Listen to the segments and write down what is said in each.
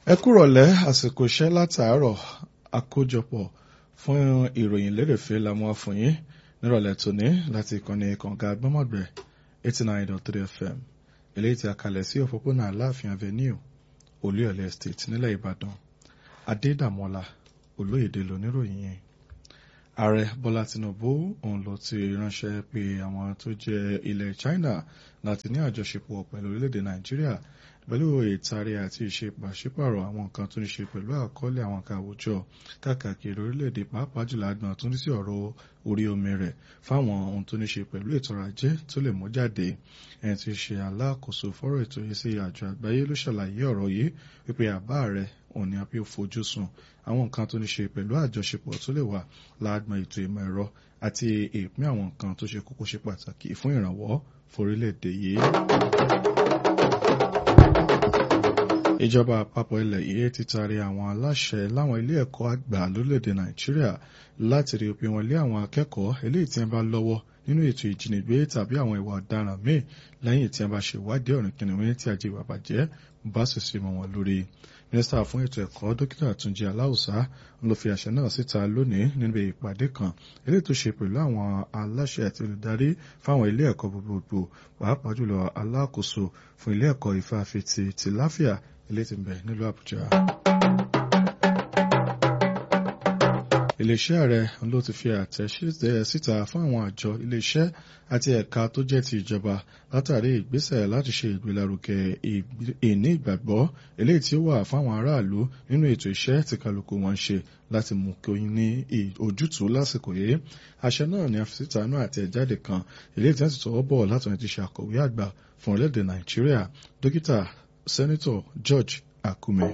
ẹ kúrọ̀lẹ́ àsìkò iṣẹ́ látàárọ̀ àkójọpọ̀ fún ìròyìn lérèfé la mú wá fún yín nírọ̀lẹ́ tòní láti ìkànnì kànga gbọ́mọ̀gbẹ́ eighty nine dot three fm eléyìí tí a kalẹ̀ sí òpópónà aláàfin avenue olúyọ̀lé estate nílẹ̀ ìbàdàn adédàmọ́lá olóyèdè lóníròyìn yẹn ààrẹ bọ́lá tinubu òun ló ti ránṣẹ́ pé àwọn tó jẹ́ ilẹ̀ china láti ní àjọṣepọ̀ pẹ̀lú orílẹ̀-èdè nàìjíríà pẹ̀lú ìtàrí àti ìṣe pàṣípàrọ̀ àwọn nǹkan tó ní ṣe pẹ̀lú àkọọ́lẹ̀ àwọn nǹkan àwùjọ káàkiri orílẹ̀-èdè pàápàá jùlọ àgbọn tó ní sí ọ̀rọ̀ orí omi rẹ̀ fáwọn ohun tó ní ṣe pẹ̀lú ètò ọrọ̀ ajé tó lè mú jáde ẹni tí í ṣe alákòóso fọ́rọ̀ ètò yìí sí àjọ àgbáyé ló ṣàlàyé ọ̀rọ̀ yìí wípé àbá rẹ̀ òun ni a fi fojú sùn àwọn nǹkan tó ní ṣe pẹ̀lú àjọṣepọ̀ tó lè wà láàgbọn ètò ìmọ̀ ẹ̀rọ àti ìpín àwọn nǹkan tó ṣe kókó ṣe pàtàkì fún ìrànwọ́ forílẹ̀-èdè yìí ìjọba àpapọ̀ ilẹ̀ yìí ti taari àwọn aláṣẹ láwọn ilé ẹ̀kọ́ àgbà lórílẹ̀‐èdè nàìjíríà láti rí òpin wọn lé àwọn akẹ́kọ̀ọ́ eléyìí tí wọ́n bá lọ́wọ́ nínú ètò ìjínigbé tàbí àwọn ìwà ọ̀daràn míì lẹ́yìn tí wọ́n bá ṣe ìwádìí ọ̀rìn kìnìún tí ajé ìwà bàjẹ́ bá sì sí mọ́ wọn lórí. mínísítà fún ètò ẹ̀kọ́ dókítà túnjí aláùsá ló fi àṣẹ náà síta lónìí níbi ìpàdé kan eléyìí tó ṣe pẹ̀lú àwọn aláṣẹ àti olùdarí fáwọn ilé ẹ̀kọ́ gbogbogbò pàápàá jùlọ alákòóso fún ilé ẹ̀kọ́ ìfàfitì ti láfíà ilé tí ń bẹ nílùú àbújá. iléeṣẹ́ ààrẹ ló ti fi àtẹ̀síṣẹ́ síta fún àwọn àjọ iléeṣẹ́ àti ẹ̀ka tó jẹ́ ti ìjọba látàrí ìgbésẹ̀ láti ṣe ìgbélárugẹ ìní ìgbàgbọ́ eléyìí tí ó wà fáwọn aráàlú nínú ètò iṣẹ́ tí kálukú wọn ṣe láti mú kí oyin ní ojútùú lásìkò yìí àṣẹ náà ni a fi síta náà àti ẹ̀jáde kan eléyìí tí wọ́n ti tọwọ́ bọ̀ látọ̀run ti ṣe àkọ̀wé àgbà fún orílẹ̀-èdè nàìjíríà dókítà sẹ́nitọ̀ george akume.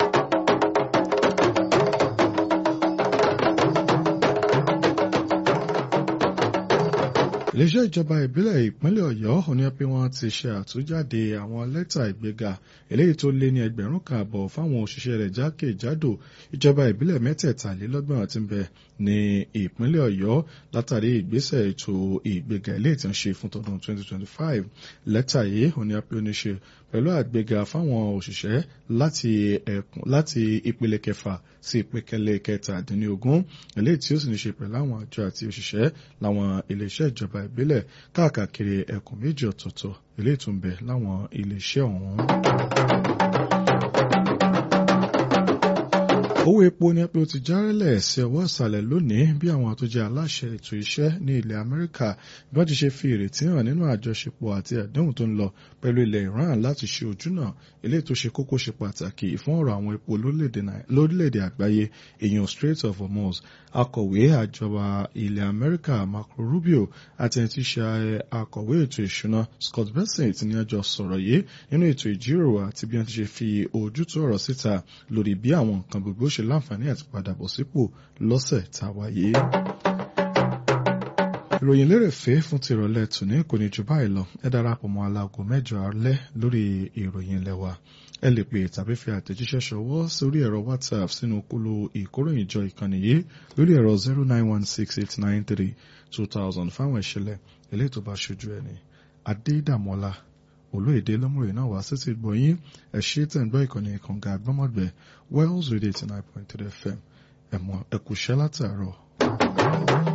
iléeṣẹ́ ìjọba ìbílẹ̀ ìpínlẹ̀ ọ̀yọ́ òní pé wọ́n ti ṣe àtúnjáde àwọn lẹ́tà ìgbéga eléyìí tó lé ní ẹgbẹ̀rún kan àbọ̀ fáwọn òṣìṣẹ́ rẹ̀ jákèjádò ìjọba ìbílẹ̀ mẹ́tẹ̀ẹ̀talélọ́gbọ̀n tí ń bẹ ní ìpínlẹ̀ ọ̀yọ́ látàrí ìgbésẹ̀ ètò ìgbéga eléyìí tí ń ṣe fún tọdún 2025 lẹ́tà yìí òní pé ó ní ṣe pẹ̀lú àgbéga fáwọn òṣìṣẹ́ láti ẹkùn láti ìpele kẹfà sí ìpele kẹtàdínlógún eléyìí tí ó sì ní ṣe pẹ̀lú àwọn àjọ àti òṣìṣẹ́ láwọn iléeṣẹ́ ìjọba ìbílẹ̀ káàkiri ẹkùn méjì ọ̀tọ̀ọ̀tọ̀ eléyìí tó ń bẹ láwọn iléeṣẹ́ ọ̀hún. owó epo ní pé ó ti járẹ́lẹ̀ sí ọwọ́ ìsàlẹ̀ lónìí bí àwọn tó jẹ́ aláṣẹ ètò iṣẹ́ ní ilẹ̀ Amẹ́ríkà bí wọ́n ti ṣe fi ìrètí hàn nínú àjọṣepọ̀ àti àdéhùn tó ń lọ pẹ̀lú ilẹ̀ Iran láti ṣe ojúnà eléyìí tó ṣe kókó ṣe pàtàkì fún ọ̀rọ̀ àwọn epo lórílẹ̀‐èdè àgbáyé èèyàn Strait of Hormuz akọ̀wé àjọba ilẹ̀ Amẹ́ríkà Marco Rubio àti ẹni tí ṣe akọ̀wé ètò ìṣúná Scott Bessent ní ọjọ́ sọ̀rọ̀ yìí nínú ètò ìjíròrò àti bí wọ́n ti ṣe fi ojútùú ọ̀rọ̀ síta lórí bí àwọn nǹkan gbogbo ṣe láǹfààní àti padà bọ̀ sípò lọ́sẹ̀ tá a wáyé. ìròyìn lérèfé fún ti ìrọ̀lẹ́ tòní kò ní jù báyìí lọ ẹ darapọ̀ mọ́ aláago mẹ́jọ alẹ́ lórí ìròyìn ilẹ̀ wa ẹ lè pè tàbí fi àtẹ̀jíṣẹ́ ṣọwọ́ sórí ẹ̀rọ WhatsApp sínú kúlò ìkóròyìnjọ ìkànnì yìí lórí ẹ̀rọ zero nine one six eight nine three two thousand fáwọn ìṣẹ̀lẹ̀ eléyìí tó bá ṣojú ẹni Adédàmọ́lá olóyèdè lọ́mọ̀rẹ́ náà wá sétí gbọ̀nyìn ẹ̀ṣẹ́ tẹ̀ ń gbọ́ ìkànnì ìkànga àgbọ́mọ̀gbẹ́ Wells Radio eighty nine point three FM ẹ̀mọ́ ẹ̀kúṣẹ́ látàárọ̀.